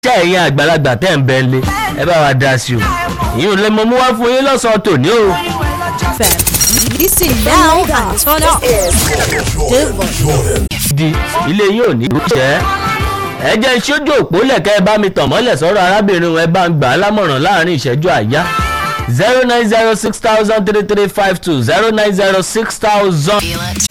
ṣé ẹ̀yin àgbàlagbà tẹ̀ ń bẹ́ lé ẹ bá wa dá sí o ìyún lè mọ mú wá fún yín lọ́sàn-án tòní o. Listen now and turn up. di ilé yín ò ní ìṣẹ́ ẹ jẹ́ sójú òpó lẹ̀kẹ́ ẹ bá mi tàn mọ́lẹ̀ sọ́rọ̀ arábìnrin ẹ bá ń gbà á lámọ̀ràn láàrin ìṣẹ́jú àyá zero nine zero six thousand three three five two zero nine zero six thousand.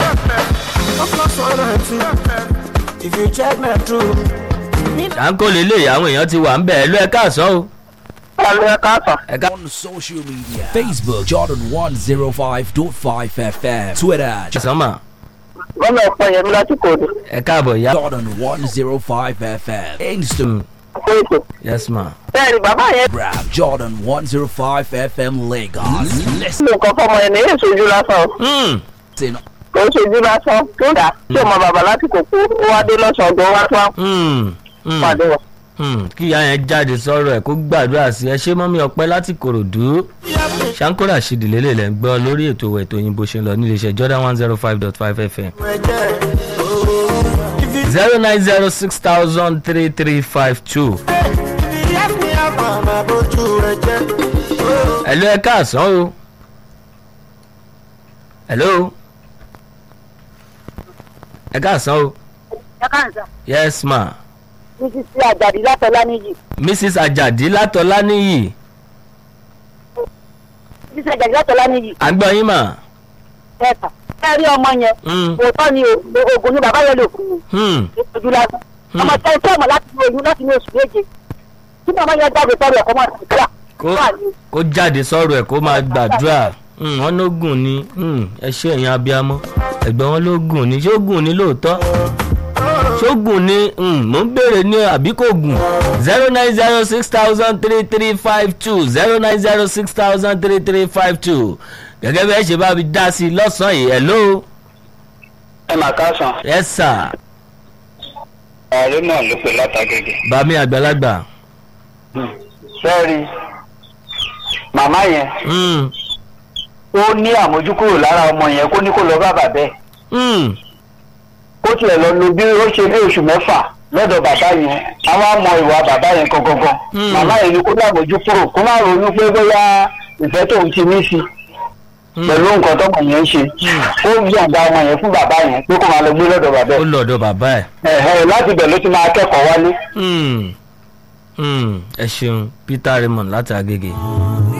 If you check my true. ṣáńkó lélẹ̀ àwọn èèyàn ti wà ń bẹ̀ ẹ́ ló ẹ káàsán o. Hello, ẹ káàsán. ẹ ká on social media Facebook Jordan 105.5 FM Twitter káàsán mà Wọ́n lọ pọ̀ yẹn mi láti kòdù. ẹ káàbọ̀ yá. Jordan 105 FM Instagram Fún ètò. yes ma. Bẹ́ẹ̀ni bàbá yẹn Jordan 105 FM Lagos Listen ló nǹkan fọmọ yẹn ní èyí sojú lásán. o. Hmm. Kò ń sojú lásán. Tó ń dà tí ọmọ bàbá láti kò kú. Ó wá dé lọ́sàn-án gan wá tó wá Hmm. Hmm. pàdé wọn. Hmm, kí ìyá yẹn jáde sọ̀rọ̀ ẹ̀ kó gbàdúrà sí ẹ ṣé mọ́mí ọpẹ́ láti kòròdú ṣáńkórà ṣìdìlélẹ̀ lẹ́ ń gbọ́ lórí ètò ètò òyìnbó ṣe ń lọ nílé iṣẹ́ jordan one zero five dot five fm zero nine zero six thousand three three five two ẹ̀lú ẹ káàsán o ẹ̀lú ẹ káàsán o yes ma títí sí àjàdí látọlá níyì mrs ajadi látọláníyì títí sí àjàdí látọlá níyì à ń gbọ́ yín mà. ẹ̀ka ẹ rí ọmọ yẹn Hmm. òótọ́ ni o- oògùn ni bàbá yẹn lè kú Hmm. ojú lásán ọmọ tẹ iṣẹ́ ọmọ láti ní oyún láti ní oṣù méje tí màmá yẹn jáde sọ́rọ̀ ẹ̀kọ́ máa ti kíra kó kó jáde sọ̀rọ̀ ẹ̀ kó máa gbàdúrà Hmm, wọ́n ló gùn ni Hmm, ẹ ṣe ẹ̀yin abiyamọ ẹ̀gbọ́n wọn ló gùn ni ṣé ó gùn ni lóòótọ́ ṣé ó gùn ni Hmm, mò ń béèrè ní àbí kò gùn zero nine zero six thousand three three five two zero nine zero six thousand three three five two gẹ́gẹ́ bí ẹ ṣe bá mi dá sí i lọ́sàn-án yìí hello ẹ máa káàsán yes sir ààrẹ náà ló pe látàgègè. bàmí àgbàlagbà sẹ́ẹ̀rì màmá yẹn Hmm, ó ní àmójúkúrò lára ọmọ yẹn kó ní kó lọ bá bàbá ẹ̀ hmm, kó tiẹ̀ lọ lo bí ó ṣe bí oṣù mẹ́fà lọ́dọ̀ bàbá yẹn àwọn á mọ ìwà bàbá yẹn gangan Hmm. màmá yẹn ni kó lámójúkúrò kó má ronú pé bóyá ìfẹ́ tóun ti ní sí hmm. pẹ̀lú nǹkan tọmọ yẹn ń ṣe ó yọ̀ǹda ọmọ yẹn fún bàbá yẹn pé kó máa lọ gbé lọ́dọ̀ bàbá ó ẹ̀ lọ́dọ̀ bàbá ẹ̀. ẹ̀hẹ́ láti bẹ̀ ló ti máa kẹ́kọ̀ọ́ wálé. Hmm. Hmm. ẹ ṣeun peter raymond láti agége.